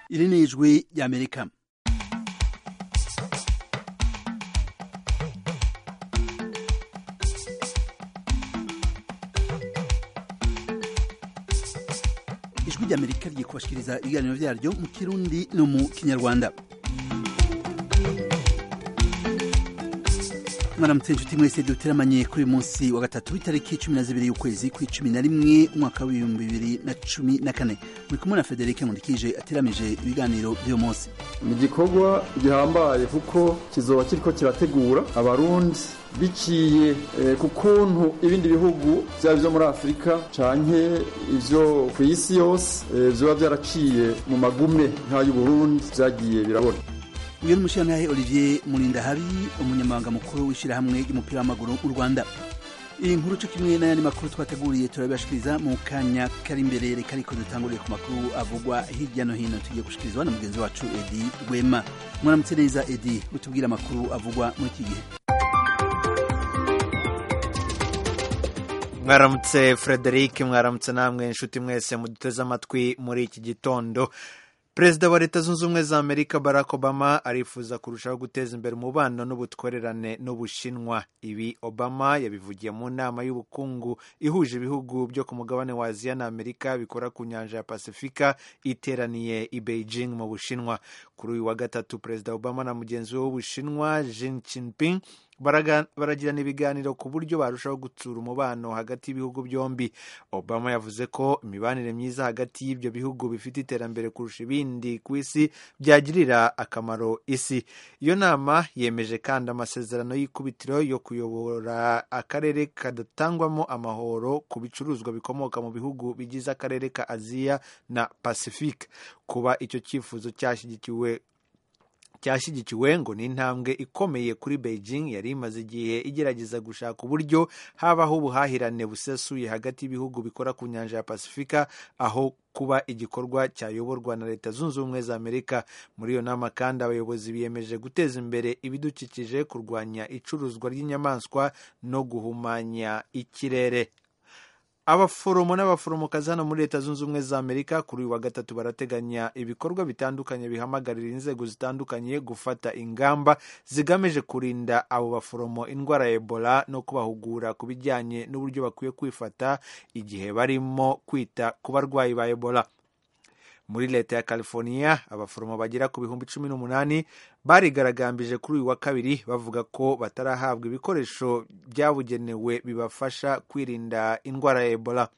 iri ni ijwi ry'amerika ijwi ry'amerika rigiye kubashikiriza ibiganiro vyaryo mu kirundi no mu kinyarwanda mwaramutse inshuti mwese duteramanye kuri uyu munsi wa gatatu w'itariki cumi na zibiri y'ukwezi kw'icumi na rimwe umwaka w'ibihumbi bibiri na cumi na kane muri kumwe na federike nkundikije ateramije ibiganiro by'uyu munsi ni igikorwa gihambaye kuko kizoba kiriko kirategura abarundi biciye ku kuntu ibindi bihugu byaba ibyo muri afurika canke ivyo ku isi yose vyoba vyaraciye mu magume nk'ay'uburundi vyagiye birabona uyu ni umushirantahe olivier murindahabi umunyamabanga mukuru w'ishyirahamwe ry'umupira w'amaguru mu rwanda iyi nkuru cyo kimwe n'ayandi makuru twateguriye turabibashikiriza mu kanya kari imbere reka ariko dutanguriye ku makuru avugwa hirya no hino tugiye gushikirizwa na mugenzi wacu edi rwema mwaramutse neza edi utubwire amakuru avugwa muri iki gihe mwaramutse frederic mwaramutse namwe inshuti mwese muduteze amatwi muri iki gitondo perezida wa leta zunze ubumwe za amerika barack obama arifuza kurushaho guteza imbere umubano n'ubutwererane n'ubushinwa ibi obama yabivugiye mu nama y'ubukungu ihuje ibihugu byo ku mugabane wa aziya na amerika bikora ku nyanja ya pasifika iteraniye i beijing mu bushinwa kuri uyu wa gatatu perezida obama na mugenzi we w'ubushinwa Xi Jinping baragirana ibiganiro ku buryo barushaho gutsura umubano hagati y'ibihugu byombi obama yavuze ko imibanire myiza hagati y'ibyo bihugu bifite iterambere kurusha ibindi ku isi byagirira akamaro isi iyo nama yemeje kandi amasezerano y'ikubitiro yo kuyobora akarere kadatangwamo amahoro ku bicuruzwa bikomoka mu bihugu bigize akarere ka aziya na pacifique kuba icyo cyifuzo cyashyigikiwe cyashyigikiwe ngo ni intambwe ikomeye kuri Beijing yari imaze igihe igerageza gushaka uburyo habaho ubuhahirane busesuye hagati y'ibihugu bikora ku nyanja ya pasifika aho kuba igikorwa cyayoborwa na leta zunze ubumwe za amerika muri iyo nama kandi abayobozi biyemeje guteza imbere ibidukikije kurwanya icuruzwa ry'inyamaswa no guhumanya ikirere abaforomo n'abaforomokazi hano muri leta zunze ubumwe za amerika kuri uyu wa gatatu barateganya ibikorwa bitandukanye bihamagarira inzego zitandukanye gufata ingamba zigamije kurinda abo baforomo indwara ya ebola no kubahugura ku bijyanye n'uburyo bakwiye kwifata igihe barimo kwita ku barwayi ba ebola muri leta ya california abaforomo bagera ku bihumbi cumi n'umunani barigaragambije kuri uyu wa kabiri bavuga ko batarahabwa ibikoresho byabugenewe bibafasha kwirinda indwara ya ebola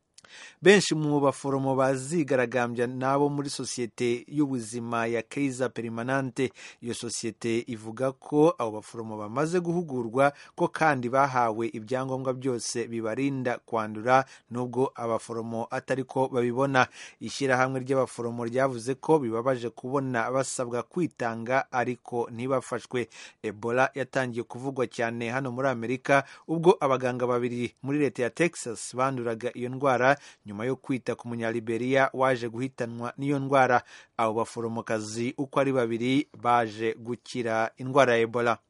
benshi mu baforomo bazigaragambya n'abo muri sosiyete y'ubuzima ya keiza perimanante iyo sosiyete ivuga ko abo baforomo bamaze guhugurwa ko kandi bahawe ibyangombwa byose bibarinda kwandura nubwo abaforomo atari ko babibona ishyirahamwe ry'abaforomo ryavuze ko bibabaje kubona basabwa kwitanga ariko ntibafashwe ebola yatangiye kuvugwa cyane hano muri amerika ubwo abaganga babiri muri leta ya texas banduraga iyo ndwara nyuma yo kwita ku munyaliberiya waje guhitanwa n'iyo ndwara abo baforomokazi uko ari babiri baje gukira indwara ya ebola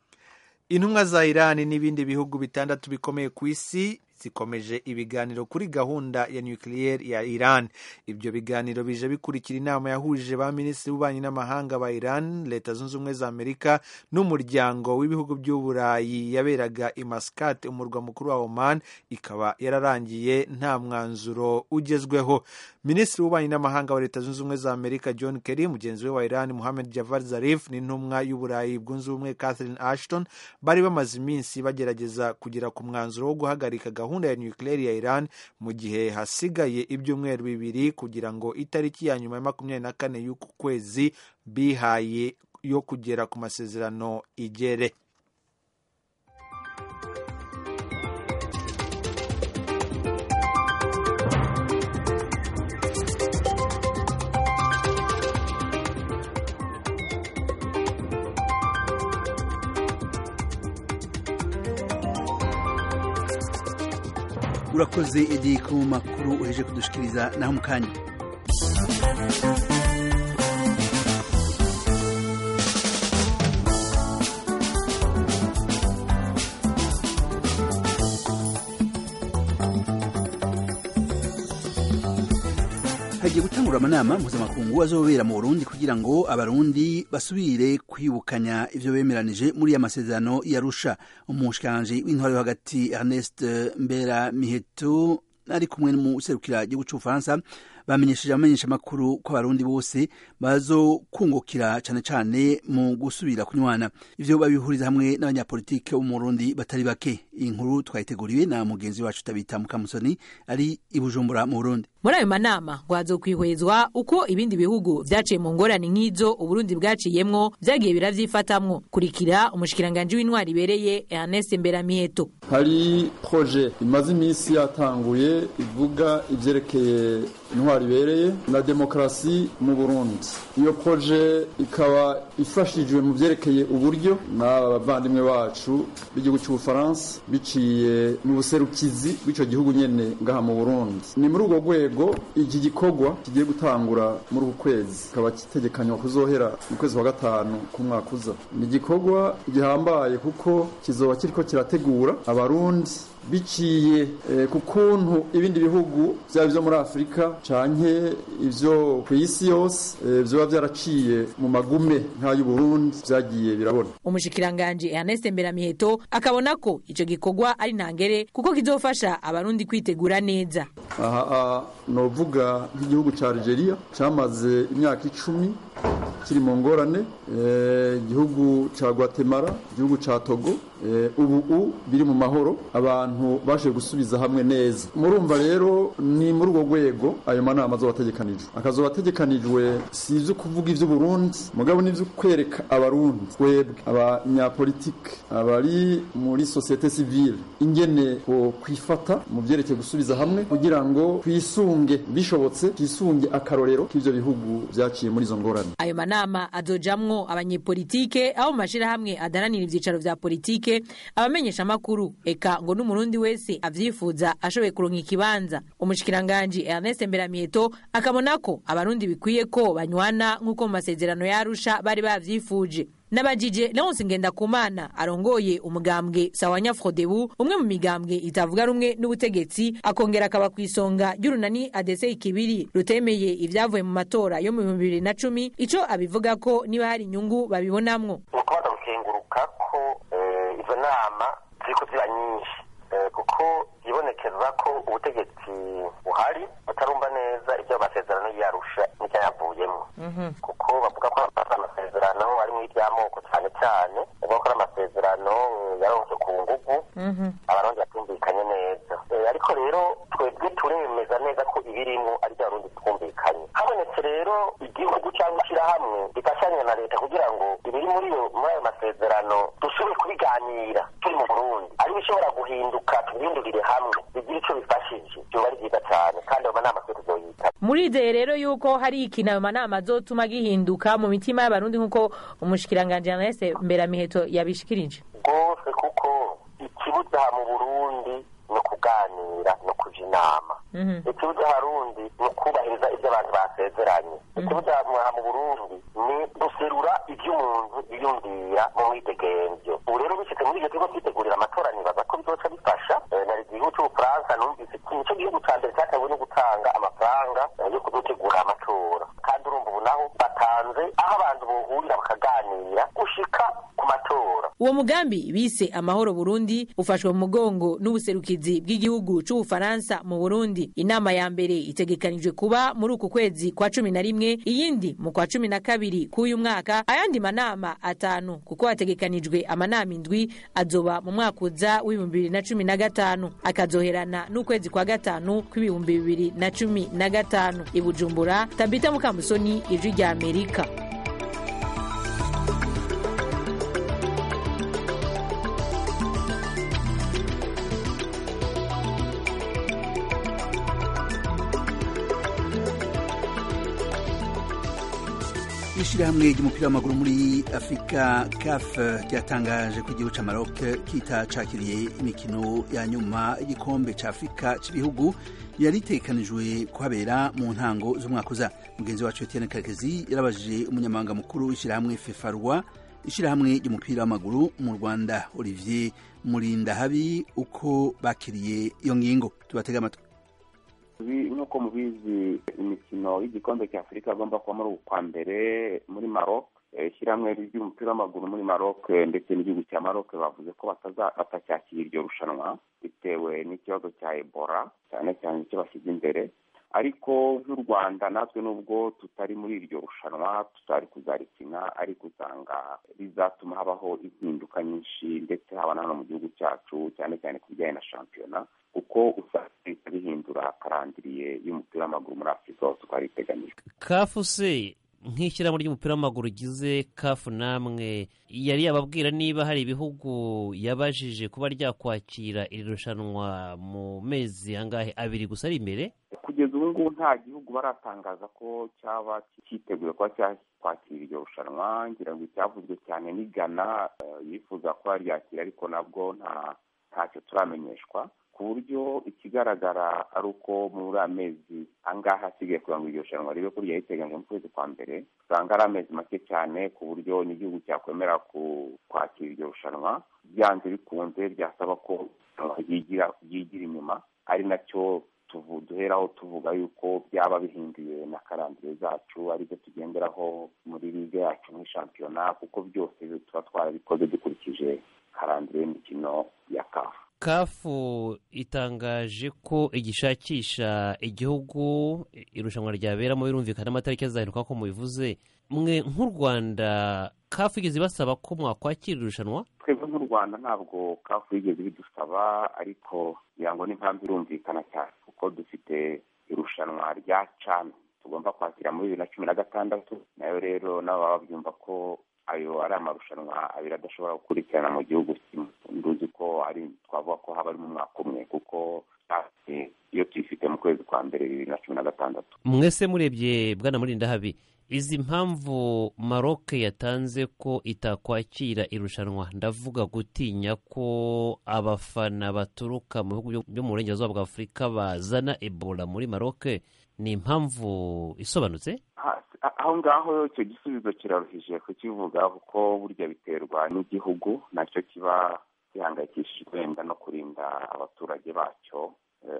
intumwa za irani n'ibindi bihugu bitandatu bikomeye ku isi zikomeje ibiganiro kuri gahunda ya nukiliyeri ya Iran. Ibyo biganiro bije bikurikira inama yahuje ba minisitiri b'ububanyi n'amahanga ba Iran, Leta Zunze Ubumwe za Amerika n'umuryango w'ibihugu by'Uburayi yaberaga i Muscat, umurwa mukuru wa Oman, ikaba yararangiye nta mwanzuro ugezweho. Minisitiri w'ububanyi n'amahanga wa Leta Zunze Ubumwe za Amerika John Kerry, mugenzi we wa Iran Mohammed Javad Zarif n'intumwa y'Uburayi bwunze ubumwe Catherine Ashton bari bamaze iminsi bagerageza kugera ku mwanzuro wo guhagarika gahunda gahunda ya nukiliyeri ya Iran mu gihe hasigaye ibyumweru bibiri kugira ngo itariki ya nyuma ya makumyabiri na kane y'uku kwezi bihaye yo kugera ku masezerano igere urakoze edi ku makuru uheje kudushikiriza naho mu kanya hagiye gutangura amanama mpuzamakungu azobera mu burundi kugira ngo abarundi basubire kwibukanya ivyo bemeranije muri ya masezerano yarusha umushikiranganji w'intwaro yo hagati ernest mbera miheto ari kumwe n'umuserukira gihugu c'ubufaransa bamenyesheje abamenyesha amakuru ko abarundi bose bazokungukira cane cane mu gusubira kunywana ivyo babihuriza hamwe n'abanyapolitike bo mu Burundi batari bake iyi nkuru twayiteguriwe na mugenzi wacu tabita mukamusoni ari i Bujumbura mu Burundi muri ayo manama ngo hazokwihwezwa uko ibindi bihugu vyaciye mu ngorane nk'izo uburundi bwaciyemwo vyagiye biravyifatamwo kurikira umushikiranganji w'intwari ibereye ernest mberamiheto hari proje imaze iminsi yatanguye ivuga ivyerekeye intwari ibereye na demokarasi mu burundi iyo proje ikaba ifashijwe mu vyerekeye uburyo n'abavandimwe bacu b'igihugu c'ubufaransa biciye mu buserukizi bw'ico gihugu nyene ngaha mu burundi ni muri urwo rwego iki gikorwa kigiye gutangura muri uku kwezi kikaba kitegekanywa kuzohera mu kwezi kwa gatanu k'umwaka uza ni igikorwa gihambaye kuko kizoba kiriko kirategura abarundi biciye eh, ku kuntu ibindi bihugu vyaba ivyo muri afurika canke ivyo ku isi yose eh, vyoba vyaraciye mu magume nk'ay'uburundi vyagiye birabona umushikiranganji ernest mberamiheto akabona ko ico gikorwa ari ntangere kuko kizofasha abarundi kwitegura neza aha novuga nk'igihugu ca Algeria camaze imyaka icumi kiri mu ngorane igihugu ca Guatemala igihugu ca Togo ubu biri mu mahoro abantu baje gusubiza hamwe neza murumva rero ni muri urwo rwego ayo manama azoba ategekanijwe akazoba ategekanijwe si ivyo kuvuga ivy'uburundi mugabo n'ivyo kwereka abarundi twebwe abanyapolitike abari muri sosiyete sivile ingene ko kwifata mu vyerekeye gusubiza hamwe kugira ngo twisunge bishobotse twisunge akarorero k'ivyo bihugu vyaciye muri izo ngorane ayo manama azojamwo abanyepolitike abo mu mashirahamwe adaranira ivyicaro vya politike abamenyesha amakuru eka ngo n'umurundi wese avyifuza ashoboye kuronka ikibanza umushikiranganji Ernest Mberamiheto akabona ko abarundi bikwiye ko banywana nk'uko mu masezerano yarusha bari bavyifuje nabajije Leonce Ngendakumana arongoye umugambwe Sawanya Frodebu umwe mu migambwe itavuga rumwe n'ubutegetsi akongera akaba kwisonga ry'urunani ADC ikibiri rutemeye ivyavuye mu matora yo mu 2010 ico abivuga ko niba hari inyungu babibonamwo ukubaza gukenguruka ko izo nama ziriko ziba nyinshi kuko yibonekeza ko ubutegetsi buhari butarumva neza ibyo amasezerano yarusha n'icyayavuyemo kuko bavuga ko amasezerano ari mu iby'amoko cyane cyane bavuga ko ari amasezerano yaronse ku ngugu abarundi batumvikanye neza ariko rero twebwe turemeza neza ko ibirimo ari byo abarundi twumvikanye habonetse rero igihugu cyangwa ishyirahamwe rifashanya na leta kugira ngo ibiri muri muri ayo masezerano dusubire kubiganira turi mu burundi ari bishobora guhinduka tubihindurire hamwe bigira icyo bifashije byoba ari byiza cyane kandi ayo manama twe tuzoyita murizeye rero yuko hari ikintu ayo manama azotuma gihinduka mu mitima y'abarundi nk'uko umushikiranganji Ernest Mberamiheto yabishikirije rwose kuko ikibuza mu burundi ni ukuganira ni ukuja inama ikibuza harundi ni ukubahiriza ibyo abantu basezeranye ikibuza mu burundi ni guserura ibyo umuntu yiyumvira mu mwidegemvyo ubu rero bishitse muri ivyo turiko twitegurira amatora nibaza ko bizoca bifasha nari igihugu c'ubufaransa numvise nico gihugu ca mbere cyatewe no gutanga amafaranga yo kudutegura amatora kandi urumva ubu naho batanze aho abantu bohurira bakaganira gushika ku matora uwo mugambi bise amahoro burundi ufashwe mu mugongo n'ubuserukizi bw'igihugu c'ubufaransa mu burundi inama ya mbere itegekanijwe kuba muri uku kwezi kwa cumi na rimwe iyindi mu kwa cumi na kabiri k'uyu mwaka ayandi manama atanu kuko hategekanijwe amanama indwi azoba mu mwaka uza w'ibihumbi bibiri na cumi na gatanu akazoherana n'ukwezi kwa gatanu kw'ibihumbi bibiri na cumi na gatanu i bujumbura tabita mukamusoni ijwi rya amerika ishirahamwe ry'umupira w'amaguru muri afurika caf ryatangaje ko igihugu ca maroc kita cakiriye imikino ya nyuma y'igikombe ca afurika c'ibihugu yari itegekanijwe kuhabera mu ntango z'umwaka uza mugenzi wacu etienne karekezi yarabajije umunyamabanga mukuru w'ishirahamwe fefarwa ishirahamwe ry'umupira w'amaguru mu rwanda olivier murindahabi uko bakiriye iyo ngingo tubatega amatwi nk'uko mubizi imikino y'igikombe cya afurika agomba kuba muri uku kwa mbere muri maroc ishyirahamwe ry'umupira w'amaguru muri maroc ndetse n'igihugu cya maroc bavuze ko batacyakira iryo rushanwa bitewe n'ikibazo cya ebola cyane cyane icyo bashyize imbere ariko nk'u rwanda natwe nubwo tutari muri iryo rushanwa tutari kuzarikina ariko usanga rizatuma habaho impinduka nyinshi ndetse haba na hano mu gihugu cyacu cyane cyane ku bijyanye na shampiyona kuko usanga leta bihindura karandiriye y'umupira w'amaguru muri afurika hose uko iteganyijwe kafu se nk'ishyirahamwe ry'umupira w'amaguru ugize kafu namwe yari yababwira niba hari ibihugu yabajije kuba ryakwakira iri rushanwa mu mezi angahe abiri gusa ari imbere kugeza ubu ngubu nta gihugu baratangaza ko cyaba cyiteguye kuba cyakwakira iryo rushanwa ngira ngo icyavuzwe cyane ni ghana yifuza kuba ryakira ariko nabwo nta ntacyo turamenyeshwa ku buryo ikigaragara ari uko muri amezi angahe asigaye kugira ngo iryo rushanwa ribe ko ryariteganyije mu kwezi kwa mbere usanga ari amezi make cyane ku buryo n'igihugu cyakwemera kwakira iryo rushanwa byanze bikunze byasaba ko ryigira inyuma ari nacyo duheraho tuvuga yuko byaba bihinduye na karandire zacu aribyo tugenderaho muri ligue yacu muri shampiyona kuko byose tuba twarabikoze dukurikije karandire y'imikino ya kafu kafu itangaje ko igishakisha igihugu irushanwa ryaberamo birumvikana amatariki azahinduka ko mubivuze mwe nk'u rwanda kafu igeze ibasaba ko mwakwakira irushanwa twebwe nk'u rwanda ntabwo kafu yigeze bidusaba ariko kugira ngo n'impamvu irumvikana cyane kuko dufite irushanwa rya cani tugomba kwakira muri bibiri na cumi na gatandatu nayo rero nabo baba babyumva ko ayo ari amarushanwa abiri adashobora gukurikirana mu gihugu kimwe nduzi ko ari twavuga ko haba ari mu mwaka umwe kuko iyo tuyifite mu kwezi kwa mbere bibiri na cumi na gatandatu mwese murebye bwana murinda habi izi mpamvu maroc yatanze ko itakwakira irushanwa ndavuga gutinya ko abafana baturuka mu bihugu byo mu burengerazuba bwa afurika bazana ebola muri maroc ni impamvu isobanutse aho ngaho icyo gisubizo kiraruhije kukivuga kuko burya biterwa n'igihugu nacyo kiba gihangayikishijwe wenda no kurinda abaturage bacyo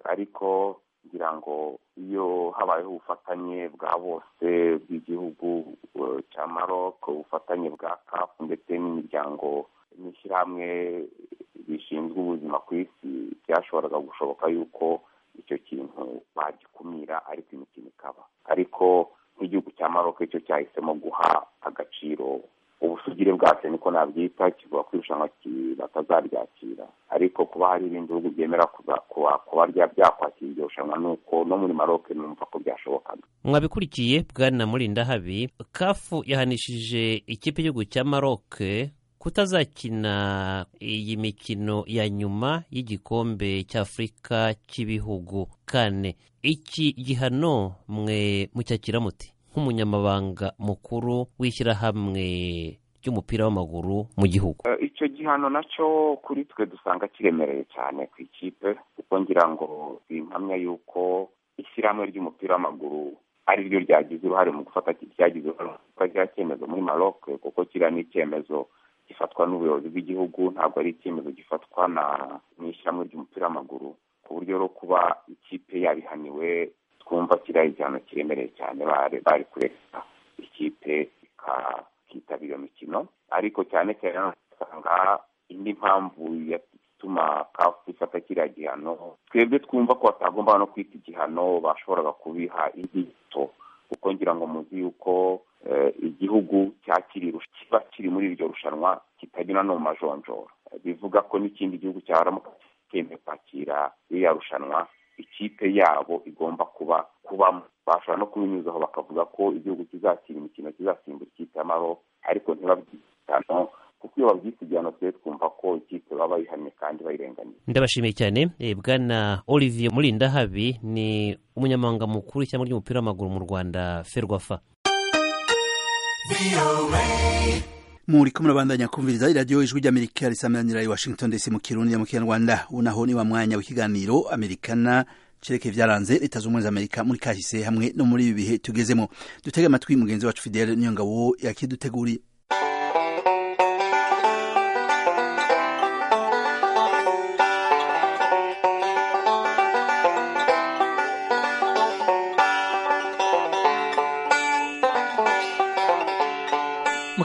ariko ngira ngo iyo habayeho ubufatanye bwa bose bw'igihugu cya maroc ubufatanye bwa kafu ndetse n'imiryango n'ishyirahamwe rishinzwe ubuzima ku isi byashoboraga gushoboka yuko icyo kintu bagikumira ariko imikino ikaba ariko nk'igihugu cya maroc cyo cyahisemo guha agaciro ubusugire bwacyo niko nabyita kivuga ko irushanwa batazaryakira ariko kuba hari ibindi bihugu byemera kuba byakwakira iryo rushanwa ni uko no muri maroc numva ko byashobokaga mwabikurikiye bwana murinda habi kafu yahanishije ikipe y'igihugu cya maroc kutazakina iyi mikino ya nyuma y'igikombe cy'afurika cy'ibihugu kane iki gihano mwe mucyakira muti nk'umunyamabanga mukuru w'ishyirahamwe ry'umupira w'amaguru mu gihugu icyo gihano nacyo kuri twe dusanga kiremereye cyane ku ikipe kuko ngira ngo bimpamya yuko ishyirahamwe ry'umupira w'amaguru ari ryo ryagize uruhare mu gufata ryagize uruhare mu gufata kiriya cyemezo muri maroc kuko kiriya ni icyemezo gifatwa n'ubuyobozi bw'igihugu ntabwo ari icyemezo gifatwa na n'ishyirahamwe ry'umupira w'amaguru ku buryo rero kuba ikipe yabihaniwe twumva kiriya igihano kiremereye cyane bari kureka ikipe ikitabira iyo mikino ariko cyane cyane usanga indi mpamvu yatuma kafu ifata kiriya gihano twebwe twumva ko batagomba no kwita igihano bashoboraga kubiha inkito kuko ngira ngo muzi yuko igihugu cyakiri kiba kiri muri iryo rushanwa kitagira no mu majonjora bivuga ko n'ikindi gihugu cyaramuka cyemeye kwakira iriya rushanwa ikipe yabo igomba kuba kubamo bashobora no kubinyuzaho bakavuga ko igihugu kizakira imikino kizasimbura ikipe ya maroc ariko ntibabyitano kuko iyo babyise igihano twe twumva ko ikipe baba bayihannye kandi bayirenganiye ndabashimiye cyane bwana olivier murindahabi ni umunyamabanga mukuru w'ishyamba ry'umupira w'amaguru mu rwanda ferwafa muri ko murabandanya kumviriza iradiyo ijwi ry'amerika risamanira i washington dc mu kirundi mu kinyarwanda unaho ni wa mwanya w'ikiganiro amerikana cerekeye vyaranze leta z'ubumwe z'amerika muri kahise hamwe no muri ibi bihe tugezemo dutege amatwi mugenzi wacu fidele niyo ngabo yakiduteguriye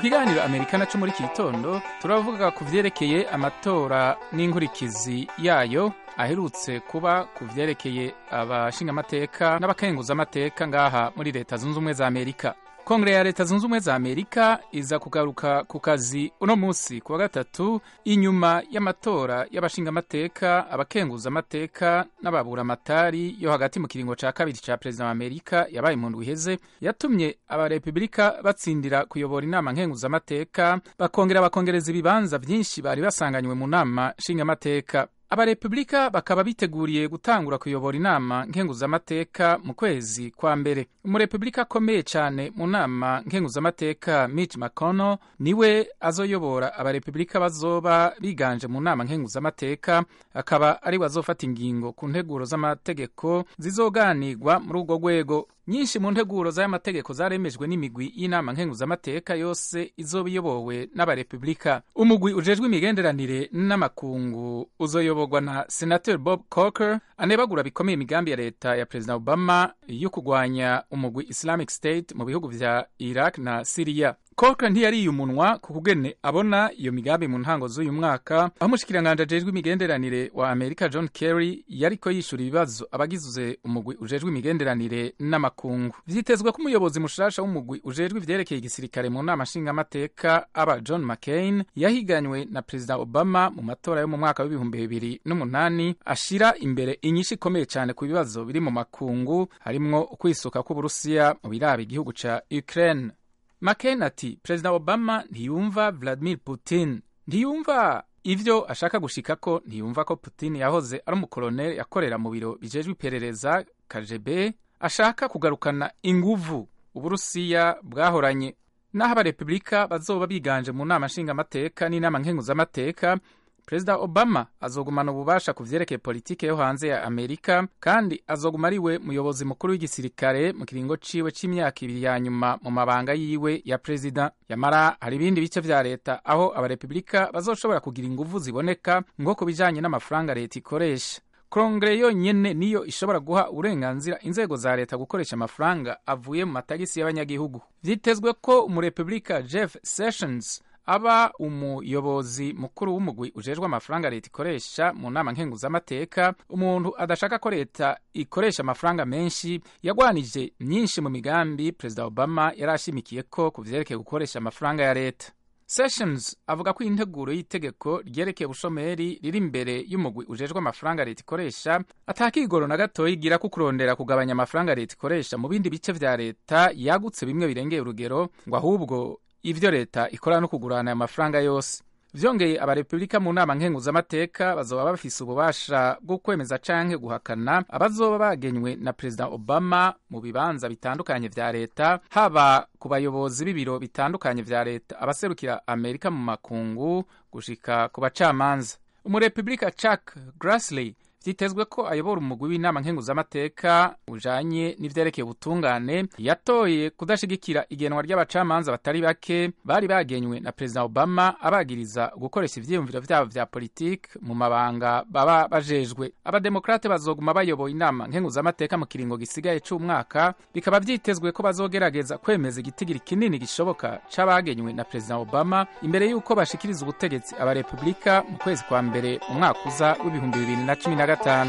kiganiro amerika naco muri iki gitondo turavuga ku vyerekeye amatora n'inkurikizi yayo aherutse kuba ku vyerekeye abashingamateka n'abakenguzamateka ngaha muri leta zunze ubumwe za amerika kongere ya leta zunze ubumwe za amerika iza kugaruka ku kazi uno munsi ku wa gatatu inyuma y'amatora y'abashingamateka abakenguzamateka n'ababuramatari yo hagati mu kiringo ca kabiri ca perezida wa amerika yabaye mu ndwi iheze yatumye abarepubulika batsindira kuyobora inama nkenguzamateka bakongera bakongereza ibibanza vyinshi bari basanganywe mu nama nshingamateka abarepubulika bakaba biteguriye gutangura kuyobora inama nkenguzamateka mu kwezi kwa mbere umurepubulika akomeye cyane mu nama nkenguzamateka mitch mcconnell niwe azoyobora abarepubulika bazoba biganje mu nama nkenguzamateka akaba ariwe azofata ingingo ku nteguro z'amategeko zizoganirwa muri urwo rwego nyinshi mu nteguro z'aya mategeko zaremejwe n'imigwi y'inama nkenguzamateka yose izoba iyobowe n'abarepubulika umugwi ujejwe imigenderanire n'amakungu uzoyoborwa na senateur bob corker anebagura bikomeye imigambi ya leta ya perezida obama yo kurwanya umugwi islamic state mu bihugu vya iraq na siriya Corker ntiyariye umunwa ku kugene abona iyo migambi mu ntango z'uyu mwaka aho umushikiranganji ajejwe imigenderanire wa Amerika John Kerry yariko yishura ibibazo abagize umugwi ujejwe imigenderanire n'amakungu vyitezwe ko umuyobozi mushasha w'umugwi ujejwe ivyerekeye igisirikare mu nama nshingamateka aba John McCain yahiganywe na Perezida Obama mu matora yo mu mwaka w'ibihumbi bibiri n'umunani ashira imbere inyinshi ikomeye cyane ku bibazo biri mu makungu harimwo ukwisuka kw'Uburusiya mu biraba igihugu ca Ukraine McCain ati perezida obama ntiyumva vladimir putin ntiyumva ivyo ashaka gushikako ntiyumva ko putin yahoze ari umukoloneli yakorera mu biro bijejwe iperereza kgb ashaka kugarukana inguvu uburusiya bwahoranye naho abarepubulika bazoba biganje mu nama nshingamateka n'inama nkenguzamateka perezida obama azogumana ububasha ku vyerekeye politike yo hanze ya amerika kandi azoguma ariwe muyobozi mukuru w'igisirikare mu kiringo ciwe c'imyaka ibiri ya nyuma mu mabanga yiwe ya perezida yamara hari ibindi bice vya leta aho abarepubulika bazoshobora kugira inguvu ziboneka ngo ku bijanye n'amafaranga leta ikoresha kongere yonyene niyo ishobora guha uburenganzira inzego za leta gukoresha amafaranga avuye mu matagisi y'abanyagihugu vyitezwe ko umurepubulika jeff sessions aba umuyobozi mukuru w'umugwi ujejwe amafaranga leta ikoresha mu nama nkenguzamateka umuntu adashaka ko leta ikoresha amafaranga menshi yagwanije myinshi mu migambi perezida obama yari ashimikiye ko ku vyerekeye gukoresha amafaranga ya leta sessions avuga ko integuro y'itegeko ryerekeye ubushomeri riri imbere y'umugwi ujejwe amafaranga leta ikoresha atakigoro na gatoya igira ko kurondera kugabanya amafaranga leta ikoresha mu bindi bice vya leta yagutse bimwe birengeye urugero ngo ahubwo ivyo leta ikora no kugurana aya mafaranga yose vyongeye abarepubulika mu nama nkenguzamateka bazoba bafise ububasha bwo kwemeza canke guhakana abazoba bagenywe na perezida obama mu bibanza bitandukanye vya leta haba ku bayobozi b'ibiro bitandukanye vya leta abaserukira amerika mu makungu gushika ku bacamanza umurepubulika chuck grassley vyitezwe ko ayobora umugwi w'inama nkenguzamateka ujanye n'ivyerekeye ubutungane yatoye kudashigikira igenwa ry'abacamanza batari bake bari bagenywe na perezida obama abagiriza gukoresha ivyiyumviro vyabo vya politike mu mabanga baba bajejwe abademokrate bazoguma bayoboye inama nkenguzamateka mu kiringo gisigaye c'umwaka bikaba vyitezwe ko bazogerageza kwemeza igitigiri kinini gishoboka c'abagenywe na perezida obama imbere y'uko bashikiriza ubutegetsi abarepubulika mu kwezi kwa mbere mu mwaka uza w'ibihumbi bibiri na cumi na gatanu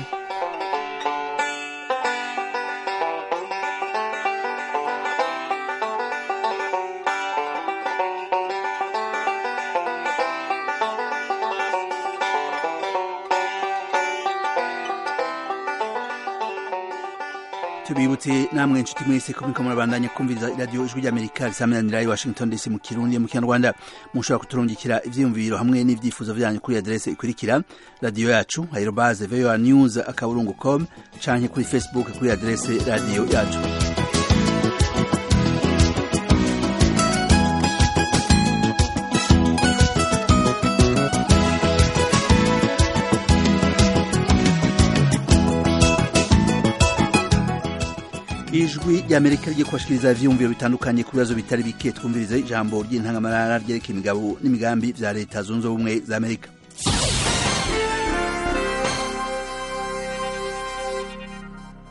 tubibutse namwe inshuti mwese ko muriko murabandanya kumviriza iradiyo ijwi ry'amerika risameranira i washington dc mu kirundi mu kinyarwanda mushobora kuturungikira ivyiyumviro hamwe n'ivyifuzo vyanyu kuri aderese ikurikira radiyo yacu aerobaze voa news akaburungu com canke kuri facebook kuri aderese radiyo yacu ijwi ry'amerika rigiye kubashikiriza ivyiyumviro bitandukanye ku bibazo bitari bike twumvirize ijambo ry'intangamarara ryerekeye imigabo n'imigambi vya leta zunze ubumwe za amerika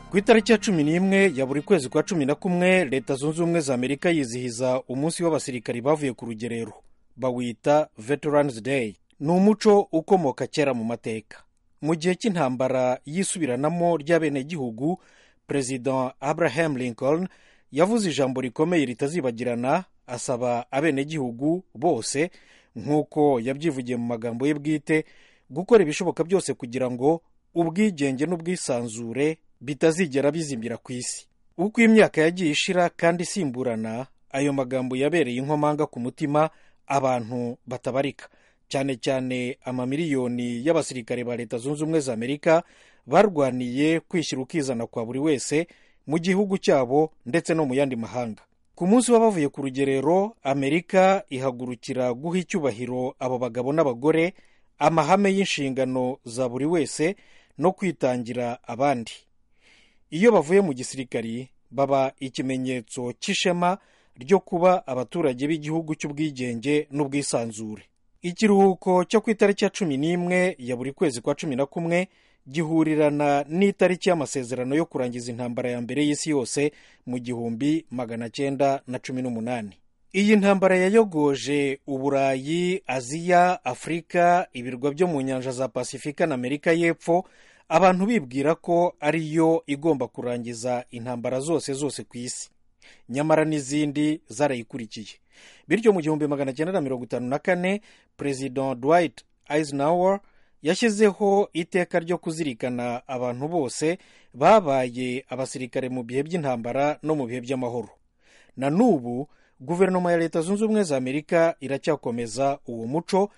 ku itariki ya cumi n'imwe ya buri kwezi kwa cumi na kumwe leta zunze ubumwe za amerika yizihiza umunsi w'abasirikari bavuye ku rugerero bawita veterans day ni umuco ukomoka kera mu mateka mu gihe cy'intambara y'isubiranamo ry'abenegihugu perezida abraham lincoln yavuze ijambo rikomeye ritazibagirana asaba abenegihugu bose nk'uko yabyivugiye mu magambo ye bwite gukora ibishoboka byose kugira ngo ubwigenge n'ubwisanzure bitazigera bizimbira ku isi uko imyaka yagiye ishira kandi isimburana ayo magambo yabereye inkomanga ku mutima abantu batabarika cyane cyane amamiliyoni y'abasirikare ba leta zunze ubumwe za amerika barwaniye kwishyira ukizana kwa buri wese mu gihugu cyabo ndetse no mu yandi mahanga ku munsi w'abavuye ku rugerero amerika ihagurukira guha icyubahiro abo bagabo n'abagore amahame y'inshingano za buri wese no kwitangira abandi iyo bavuye mu gisirikari baba ikimenyetso cy'ishema ryo kuba abaturage b'igihugu cy'ubwigenge n'ubwisanzure ikiruhuko cyo ku itariki ya cumi n'imwe ya buri kwezi kwa cumi na kumwe gihurirana n'itariki y'amasezerano yo kurangiza intambara ya mbere y'isi yose mu gihumbi magana cyenda na cumi n'umunani iyi ntambara yayogoje uburayi aziya afurika ibirwa byo mu nyanja za pasifika na amerika y'epfo abantu bibwira ko ariyo igomba kurangiza intambara zose zose ku isi nyamara n'izindi zarayikurikiye bityo mu gihumbi magana cyenda na mirongo itanu na kane perezida dwight eisenhower yashyizeho iteka ryo kuzirikana abantu bose babaye abasirikare mu bihe by'intambara no mu bihe by'amahoro na n'ubu guverinoma ya leta zunze ubumwe za amerika iracyakomeza uwo muco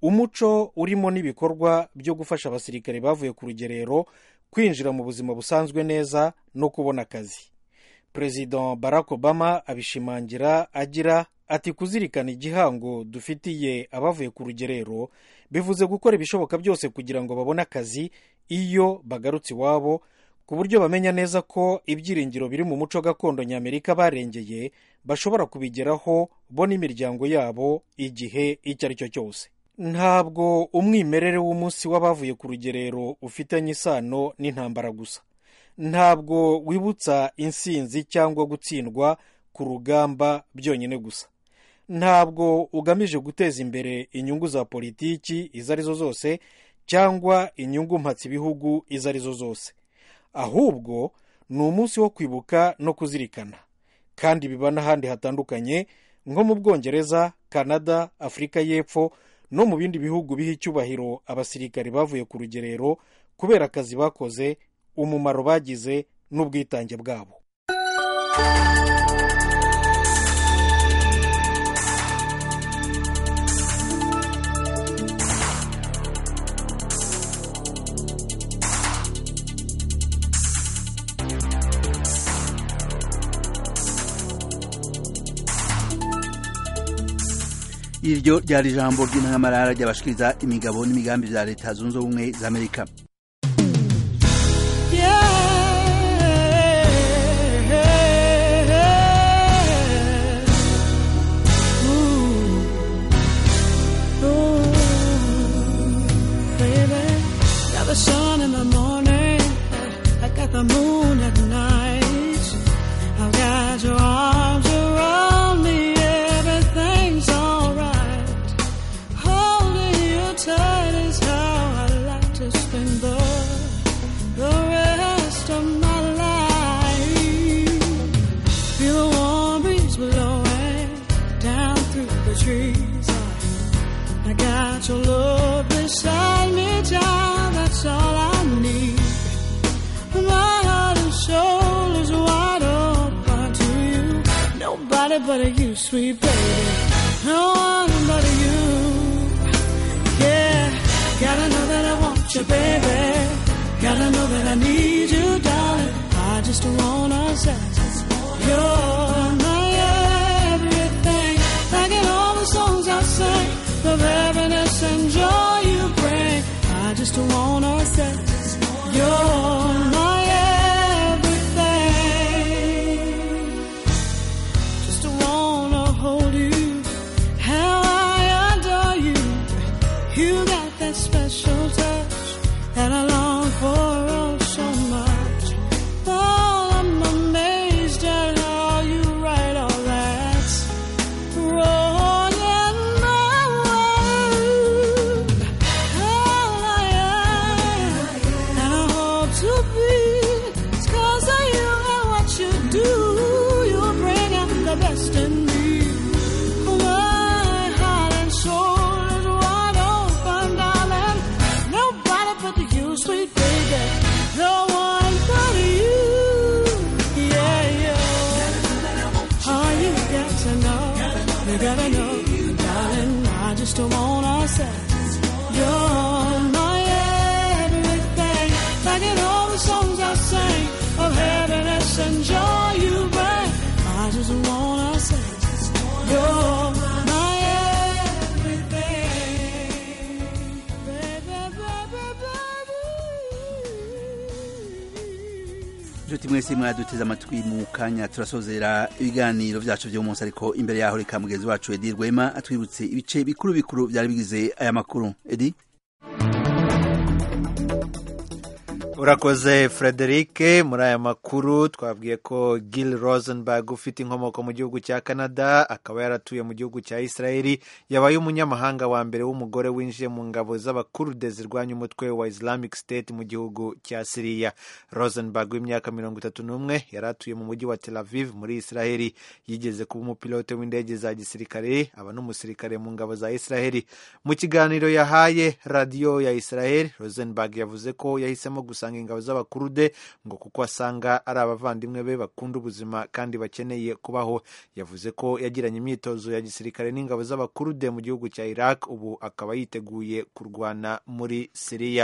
umuco urimo n'ibikorwa byo gufasha abasirikare bavuye ku rugerero kwinjira mu buzima busanzwe neza no kubona akazi perezida barack obama abishimangira agira ati kuzirikana igihango dufitiye abavuye ku rugerero bivuze gukora ibishoboka byose kugira ngo babone akazi iyo bagarutse iwabo ku buryo bamenya neza ko ibyiringiro biri mu muco gakondo ny'amerika barengeye bashobora kubigeraho bo n'imiryango yabo igihe icyo ari cyo cyose ntabwo umwimerere w'umunsi w'abavuye ku rugerero ufitanye isano n'intambara gusa ntabwo wibutsa insinzi cyangwa gutsindwa ku rugamba byonyine gusa ntabwo ugamije guteza imbere inyungu za politiki izo arizo zose cyangwa inyungu mpatse ibihugu izo arizo zose ahubwo ni umunsi wo kwibuka no kuzirikana kandi biba n'ahandi hatandukanye nko mu bwongereza canada afurika y'epfo no mu bindi bihugu biha icyubahiro abasirikari bavuye ku rugerero kubera akazi bakoze umumaro bagize n'ubwitange bwabo iryo ryari ijambo ry'intangamarara ry'abashikiriza imigabo n'imigambi bya leta zunze ubumwe za amerika the sun in the morning. I got the moon at night. I've got your arms around me. Everything's alright. Holding you tight is how I like to spend the, the rest of my life. Feel the warm breeze blowing down through the trees. I got your love beside me, child. That's all I need. My heart and soul is wide open to you. Nobody but you, sweet baby. No one but you. Yeah, gotta know that I want you, baby. Gotta know that I need you, darling. I just wanna say you're my everything. Like in all the songs I sing, the happiness and joy you bring. I just wanna say you're my everything. Just wanna hold you, how I adore you. You got that special touch that I long for oh so much. inshuti mwese mwaduteze amatwi mu kanya turasozera ibiganiro vyacu vyo munsi ariko imbere yaho reka mugenzi wacu edi rwema atwibutse ibice bikuru bikuru vyari bigize aya makuru edi urakoze frederic muri aya makuru twabwiye ko gil rosenberg ufite inkomoko mu gihugu cya canada akaba yaratuye mu gihugu cya israeli yabaye umunyamahanga wa mbere w'umugore winjiye mu ngabo z'abakurude zirwanya umutwe wa islamic state mu gihugu cya siriya rosenberg w'imyaka mirongo itatu n'umwe yari atuye mu mujyi wa tel aviv muri israeli yigeze kuba umupilote w'indege za gisirikare aba n'umusirikare mu ngabo za israeli mu kiganiro yahaye radiyo ya israel rosenberg yavuze ko yahisemo gusanga ingabo z'abakurude ngo kuko asanga ari abavandimwe be bakunda ubuzima kandi bakeneye kubaho yavuze ko yagiranye imyitozo ya gisirikare n'ingabo z'abakurude mu gihugu cya iraq ubu akaba yiteguye kurwana muri siriya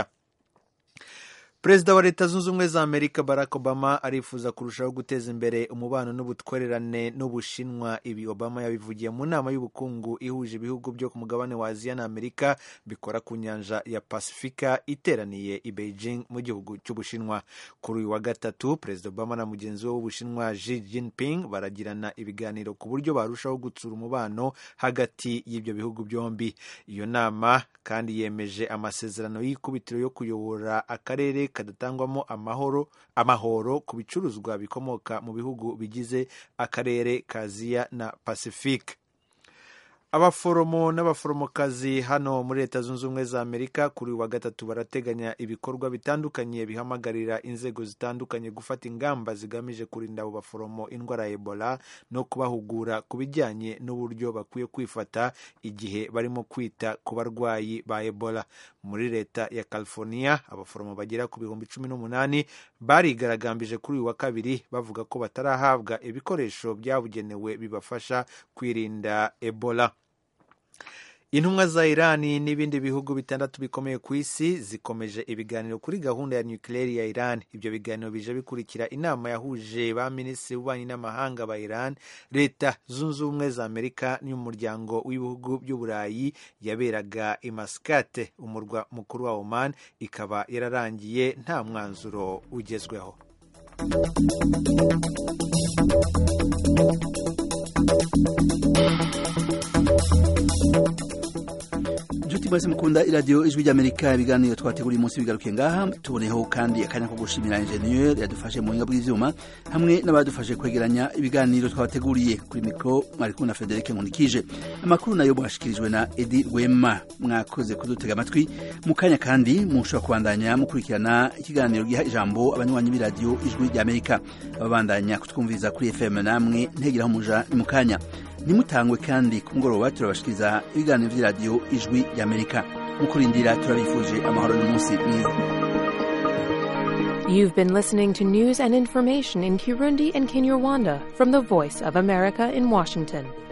perezida wa leta zunze ubumwe za amerika barack obama arifuza kurushaho guteza imbere umubano n'ubutwererane n'ubushinwa ibi obama yabivugiye mu nama y'ubukungu ihuje ibihugu byo ku mugabane wa aziya na amerika bikora ku nyanja ya pasifika iteraniye i beijing mu gihugu cy'ubushinwa kuri uyu wa gatatu perezida obama na mugenzi we w'ubushinwa Xi Jinping baragirana ibiganiro ku buryo barushaho gutsura umubano hagati y'ibyo bihugu byombi iyo nama kandi yemeje amasezerano y'ikubitiro yo kuyobora akarere kadatangwamo amahoro amahoro ku bicuruzwa bikomoka mu bihugu bigize akarere ka aziya na pacifique abaforomo n'abaforomokazi hano muri leta zunze ubumwe za amerika kuri uyu wa gatatu barateganya ibikorwa bitandukanye bihamagarira inzego zitandukanye gufata ingamba zigamije kurinda abo baforomo indwara ya ebola no kubahugura ku bijyanye n'uburyo bakwiye kwifata igihe barimo kwita ku barwayi ba ebola muri leta ya california abaforomo bagera ku bihumbi cumi n'umunani barigaragambije kuri uyu wa kabiri bavuga ko batarahabwa ibikoresho byabugenewe bibafasha kwirinda ebola intumwa za irani n'ibindi bihugu bitandatu bikomeye ku isi zikomeje ibiganiro kuri gahunda ya nukiliyeri ya iran ibyo biganiro bije bikurikira inama yahuje ba minisitiri w'ububanyi n'amahanga ba iran leta zunze ubumwe za amerika n'umuryango w'ibihugu by'uburayi yaberaga i maskate umurwa mukuru wa oman ikaba yararangiye nta mwanzuro ugezweho inshuti mwese mukunda iradiyo ijwi ry'amerika ibiganiro twateguriye umunsi bigarukiye ngaha tuboneyeho kandi akanya ko gushimira injeniyeri yadufashe mu buhinga bw'ivyuma hamwe n'abadufashe kwegeranya ibiganiro twabateguriye kuri mikoro mwari kumwe na frederic nkunikije amakuru nayo mwashikirijwe na edi rwema mwakoze kudutega amatwi mu kanya kandi mushobora kubandanya mukurikirana ikiganiro giha ijambo abanywanyi b'iradiyo ijwi ry'amerika babandanya kutwumviriza kuri fm namwe ntegeraho umuja ni mu kanya ntimutangwe kandi ku mugoroba turabashikiriza ibiganiro by'iradiyo ijwi ry'amerika mu kurindira turabifuje amahoro n'umunsi mwiza You've been listening to news and information in Kirundi and Kinyarwanda from the Voice of America in Washington.